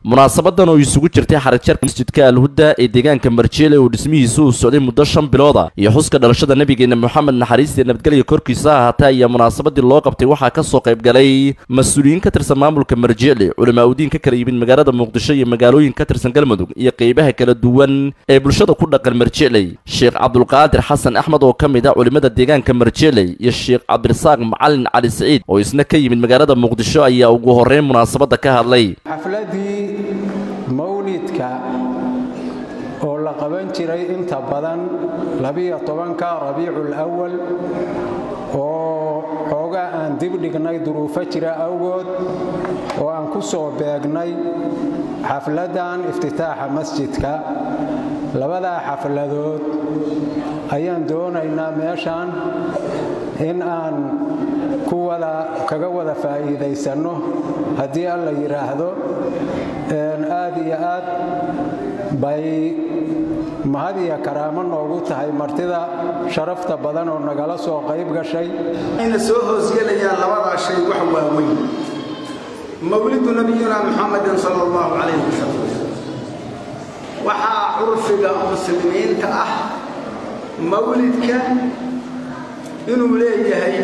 munaasabadan oo isugu jirtay xarigjarka masjidka alhuda ee deegaanka marjeele oo dhismihiisa uu socday muddo shan bilooda iyo xuska dhalashada nabigeena moxamed naxariista nabadgelya korkiisa ha ahaatee ayaa munaasabadii loo qabtay waxaa ka soo qayb galay mas-uuliyiin ka tirsan maamulka marjeele culamaa udiin ka kala yimid magaalada muqdisho iyo magaalooyin ka tirsan galmudug iyo qeybaha kala duwan ee bulshada ku dhaqan marjeeley sheekh cabdulqaadir xasan axmed oo ka mid ah culimada deegaanka marjeeley iyo sheekh cabdirasaaq macalin cali siciid oo isna ka yimid magaalada muqdisho ayaa ugu horreyn munaasabadda ka hadlay xafladii mawlidka oo la qaban jiray inta badan labiyo tobanka rabiicul awal oo xoogaa aan dib dhignay duruufo jira awgood oo aan ku soo beegnay xafladdan iftitaaxa masjidka labadaa xafladood ayaan doonaynaa meeshan in aan ku wada kaga wada faa'iidaysanno haddii alla yidhaahdo aad iyo aad bay mahad iyo karaamo noogu tahay martida sharafta badan oo nagala soo qayb gashay ayna soo hoosgelayaan labadaa shay wax waaweyn mawlidu nabiyuna muxamadin sala allahu calayh wasalam waxaa curfiga muslimiinta ah mawlidka inuu leeyahay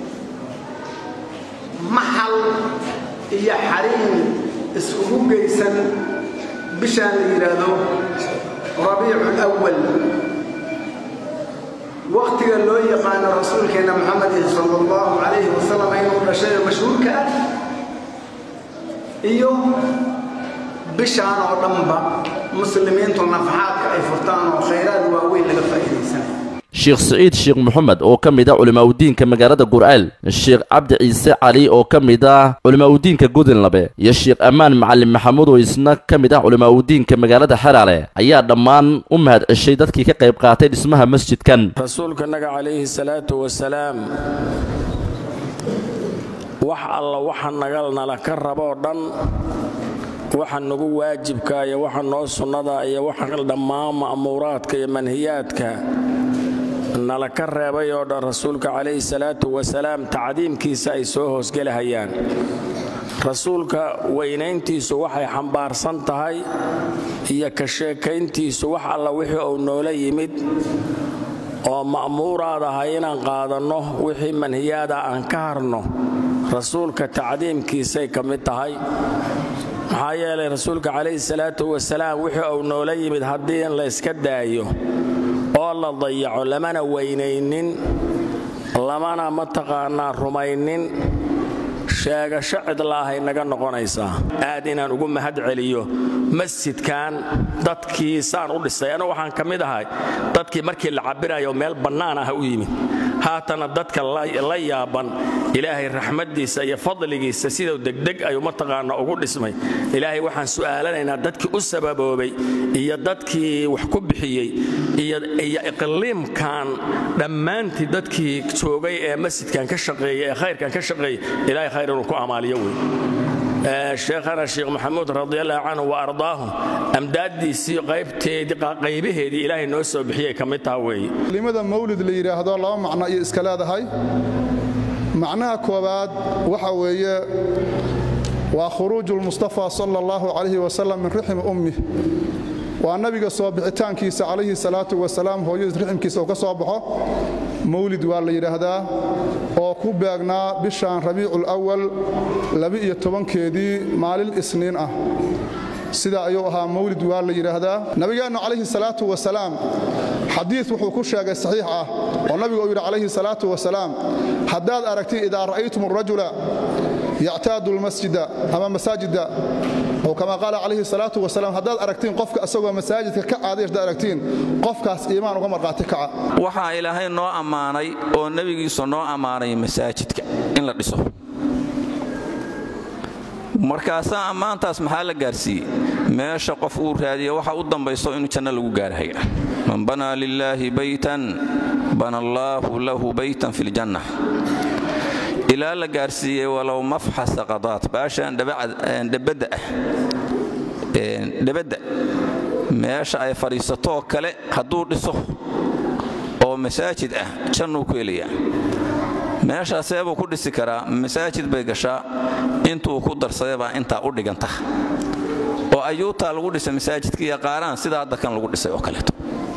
maxal iyo xariim iskugu geysan bishaan la yidhaahdo rabiicu lwal wakhtiga loo yaqaano rasuulkeenna moxamedin sala allahu calayhi wasalam inuu dhashayo mashhuurka ah iyo bishaan oo dhanba muslimiintu nafaxaadka ay furtaan oo khayraad waaweyn laga faa'iidaysanay sheekh siciid sheekh moxamed oo ka mid ah culimaauddiinka magaalada gur'aal sheekh cabdi ciise cali oo ka mid ah culimaauddiinka gudinlabe iyo sheekh ammaan macalin maxamuud oo isna ka mid ah culimaauddiinka magaalada xeraale ayaa dhammaan u mahad ceshay dadkii ka qayb qaatay dhismaha masjidkan rasuulkanaga calayhi salaatu wasalaam wax alla waxa nagalnala ka raboo dhan waxa nagu waajibka iyo waxa noo sunnada iyo waxa dhammaan ma'muuraadka iyo manhiyaadka nala ka reebay oo dhan rasuulka calayhi salaatu wasalaam tacdiimkiisa ay soo hoosgelahayaan rasuulka weynayntiisu waxay xambaarsan tahay iyo ka sheekayntiisu wax alla wixii uu noola yimid oo ma'muuraad ahay inaan qaadanno wixii manhiyaada aan ka harno rasuulka tacdiimkiisay ka mid tahay maxaa yeelay rasuulka calayhi salaatu wasalaam wixii uu noola yimid haddii in la yska daayo oo la dayaco lamana weynaynin lamana mataqaanaa rumaynin sheegasho cidlaahay naga noqonaysaa aad inaan ugu mahad celiyo masjidkan dadkii saan u dhisay anu waxaan ka mid ahay dadkii markii la cabirayo meel bannaan ah u yimid haatana dadka la yaaban ilaahay raxmaddiisa iyo fadligiisa siduu degdeg ayuu mataqaana ugu dhismay ilaahay waxaan su'aalanaynaa dadkii u sababoobay iyo dadkii wax ku bixiyey iyo iqliimkan dhammaantii dadkii joogay ee masjidkan ka shaqeeyey ee khayrkan ka shaqeeyey ilahay khayr inuu ku amaaliyo wey sheekhana sheekh maxamuud radiallahu canhu wa ardaahu amdaaddiisii qaybaheedii ilaahay noo soo bixiyay ka mid taha weeye kelimada mawlid la yidhaahdo laba macno iyo iska leedahay macnaha koowaad waxa weeye waa khuruuju lmustafa sala allahu calayhi wasalam min rixmi ummih waa nabiga soo bixitaankiisa calayhi salaatu wasalaam hooyadiis riximkiisa uu ka soo baxo mawlid waa la yidhaahdaa oo ku beegnaa bishan rabiicu lwal laba-iyo tobankeedii maalin isniin ah sidaa ayuu ahaa mawlid waa la yidhaahdaa nabigeennu calayhi salaatu wasalaam xadiid wuxuu ku sheegay saxiix ah oo nabigu uu yidhi calayhi salaatu wasalaam haddaad aragtiin idaa ra'aytum arajula yactaadu lmasjida ama masaajida oo kama qaala calayhi salaatu wasalaam haddaad aragtiin qofka isagoo masaajidka ka caaday haddaad aragtiin qofkaas iimaan uga marqaati kaca waxaa ilaahay noo ammaanay oo nebigiisu noo ammaanay masaajidka in la dhiso markaasaa ammaantaas maxaa la gaarsiiyey meesha qof uu raadiya waxa u dambayso inuu janno lagu gaarhaya man banaa lilaahi baytan bana allaahu lahu baytan fi ljanna ilaa la gaarsiiyey walow mafxasa qadaad baashaan dhebadda ah dhebadda meesha ay fadhiisatoo kale hadduu dhiso oo masaajid ah jannuu ku helayaa meeshaasee buu ku dhisi karaa masaajid bay gashaa intuu ku darsadee baa intaa u dhiganta oo ayuutaa lagu dhisay masaajidka iyo qaaraan sida hadda kan lagu dhisay oo kaleeto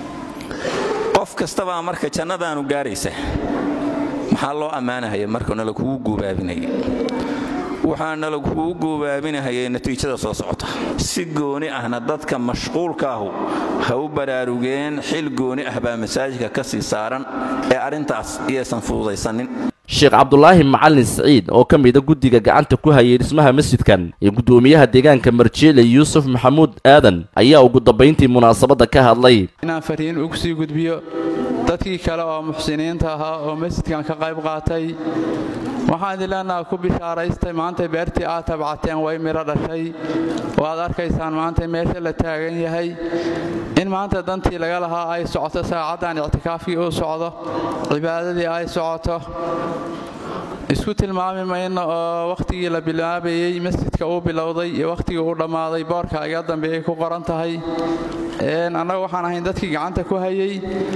qof kastabaa marka jannadaanu gaaraysa maxaa loo ammaanahaya marka nala kugu guubaabinaya waxaa nala kugu guubaabinahayay natiijada soo socota si gooni ahna dadka mashquulka ahu ha u baraarugeen xil gooni ah baa masaajidka ka sii saaran ee arrintaas iyaysan fududaysanin sheekh cabdulaahi macalin siciid oo ka mida guddiga gacanta ku hayay dhismaha masjidkan iyo guddoomiyaha deegaanka marjeele yuusuf maxamuud aadan ayaa ugu dambayntii munaasabadda ka hadlay inaan fariin ugu sii gudbiyo dadkii kale oo muxsiniinta ahaa oo masjidkan ka qayb qaatay waxaan idin leenaha ku bishaaraystay maantay beertii aad tabcateen way midho dhashay waad arkaysaan maantay meesha la taagan yahay in maanta dantii laga lahaa ay socoto saacaddan ictikaafkii uu socdo cibaadadii ay socoto isku tilmaami mayno oo wakhtigii la bilaabayey masjidka uu bilowday iyo wakhtigii uu dhammaaday boorka iga dambe ay ku qoran tahay annaga waxaan ahayn dadkii gacanta ku hayay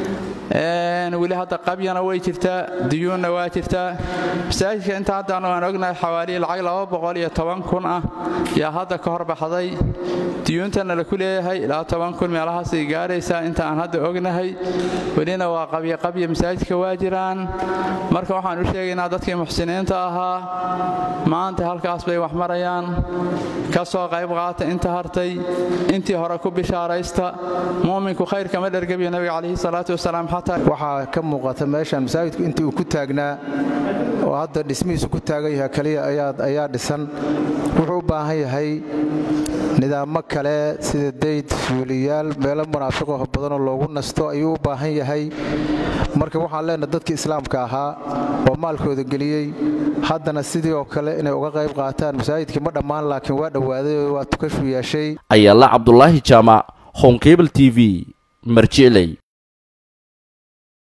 weli hadda qabyana way jirtaa duyuunna waa jirtaa masaajidka inta haddaan aan ognahay xawaaliyi lacag laba boqol iyo toban kun ah yaa hadda ka hor baxday duyuuntana laku leeyahay ilaa toban kun meelahaasay gaaraysaa inta aan hadda ognahay welina waa qabyo qabya masaajidka waa jiraan marka waxaan u sheegaynaa dadkii muxsiniinta ahaa maanta halkaas bay wax marayaan ka soo qayb qaata inta hartay intii hore ku bishaaraysta muuminku khayr kama dhergabiyo nabiga calayhi salaatu wasalaam waxaa ka muuqata meeshan masaajidku intii uu ku taagnaa oo hadda dhismihiisu ku taagan yahay kaliya ayaa dhisan wuxuu u baahan yahay nidaamo kale sida dayd fuuliyaal meelo munaafiqaho badanoo loogu nasto ayuu u baahan yahay marka waxaan leenahay dadkii islaamka ahaa oo maalkooda geliyey haddana sidii oo kale inay uga qayb qaataan masaajidkii ma dhammaan laakiin waa dhowaaday oo waa tukashu yeeshay ayaala cabdulaahi jaamac honkebel t v marjicley